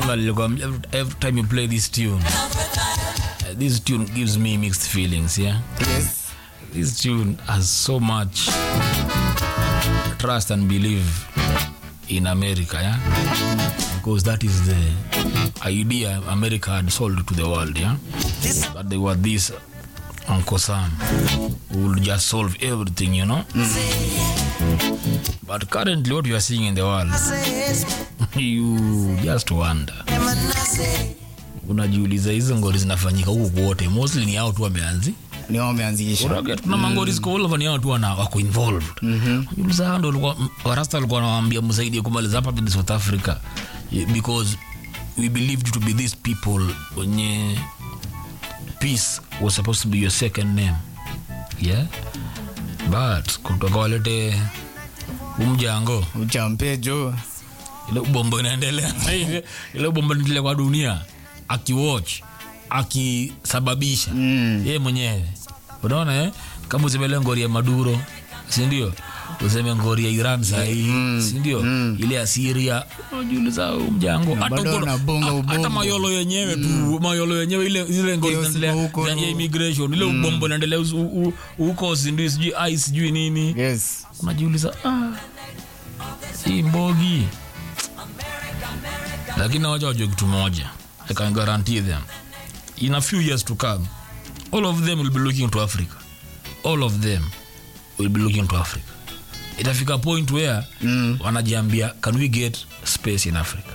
Nilikwambia, every, every time you play this tune uh, this tune gives me mixed feelings yeah Yes. this tune has so much trust and belief in America, yeah? Because that is the idea America had sold to the world, yeah? That they were this Uncle Sam who will just solve everything, you know? But currently, what you are seeing in the world, you just wonder. Unajiuliza hizo ngori zinafanyika huku kwote, mostly ni hao tu wameanzi Ni wao wameanzisha. Unaget, kuna mangori ziko all over ni hao tu wana wako involved. Unajiuliza hao ndio walikuwa warasta walikuwa wanawaambia msaidie kumaliza hapa in South Africa Yeah, because we believed to be these people wenye peace was supposed to be your second name yeah but kutoka walete umjango Uchampe jo. ile ubombo inaendelea ile ile ubombo inaendelea kwa dunia akiwatch akisababisha Mm. yeye mwenyewe unaona eh? kama useme ngori ya maduro sindio useme ngori ya iran sahii sindio ile ya siria unajiuliza huu mjango hata bado uko- wanabonga ha- hata ubongo. mayolo yenyewe tu mayolo yenyewe ile ile ngori Chaos zinaendelea huko za- tu. ya immigration ile ubombo inaendelea usu- u- u- huko sijui sijui ai sijui nini Yes. unajiuliza ah, hii mbogi lakini wacha wajue kitu moja i can guarantee them in a few years to come all of them will be looking to africa all of them will be looking to africa itafika point where Mm. wanajiambia can we get space in africa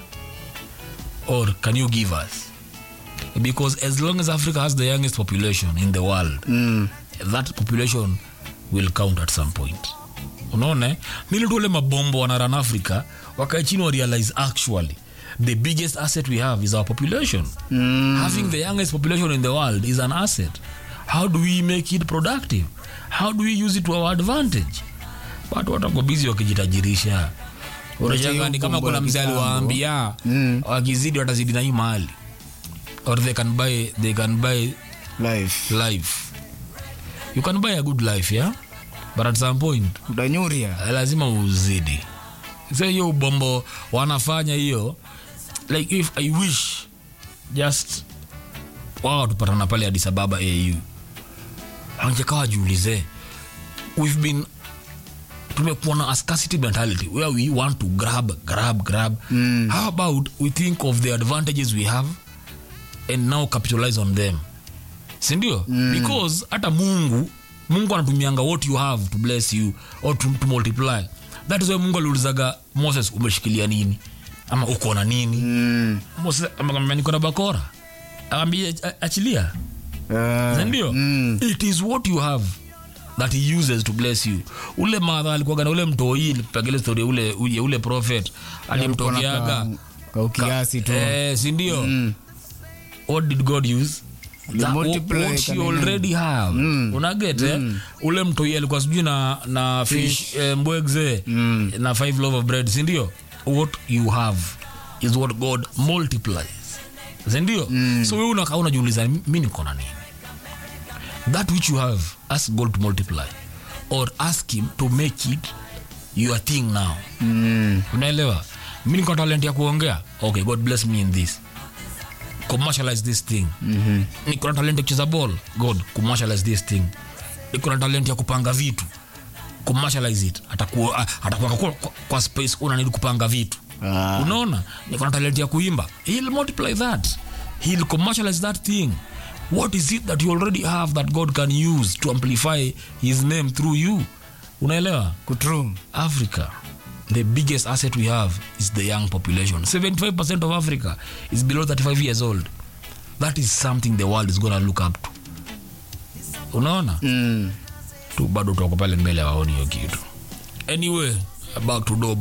or can you give us because as long as africa has the youngest population in the world Mm. that population will count at some point unaona nili tu ule mabombo wanaran africa wakae chini wa realize actually the biggest asset we have is our population Mm. having the youngest population in the world is an asset how do we make it productive how do we use it to our advantage watu watako bizi wakijitajirisha unashanga ni kama Bombo kuna la mzee kitambo. aliwaambia Mm. wakizidi watazidi na hii mali or they can buy they can buy Life. life you can buy a good life yeah but at some point Utanyuria. lazima uzidi so hiyo ubombo wanafanya hiyo like if i wish just wao tupatana pale Addis Ababa au wangekaa wajiulize we've been tumekuwa na a scarcity mentality where we want to grab grab grab Mm. how about we think of the advantages we have and now capitalize on them sindio mm. because hata mungu mungu anatumianga what you have to bless you or to, to multiply that is why mungu aliulizaga moses umeshikilia nini ama uko na nini Mm. moses amekwambia niko na bakora akaambia achilia Uh, sindio mm. it is what you have that he uses to bless you ule madha alikuwaga na ule mtoi pagile story ya ule, ule, ule prophet alimtokeaga Ka- ka ukiasi tu. eh, sindio Mm. what did god use That multiply what you kanini. already have Mm. unaget eh? ule mtoi alikuwa sijui na, na fish eh, mbwegze Mm. na five love of bread sindio what you have is what god multiplies sindio mm. so we unakaa unajiuliza mi niko na nini that which you have ask god to multiply or ask him to make it your thing now Mm. unaelewa mi niko na talent ya kuongea okay god bless me in this commercialize this thing Mhm. niko na talent ya kucheza ball god commercialize this thing niko na talent ya kupanga vitu commercialize it atakuwa atakuwa kwa, kwa, kwa space una need kupanga vitu Ah. unaona niko na talent ya kuimba he'll multiply that he'll commercialize that thing what is it that you already have that god can use to amplify his name through you unaelewa Kutrum. Africa, the biggest asset we have is the young population. 75% of Africa is below 35 years old. That is something the world is going to look up to. Unaona? Mm. Tu bado tuko pale mbele waoni hiyo kitu. Anyway, back to Doba.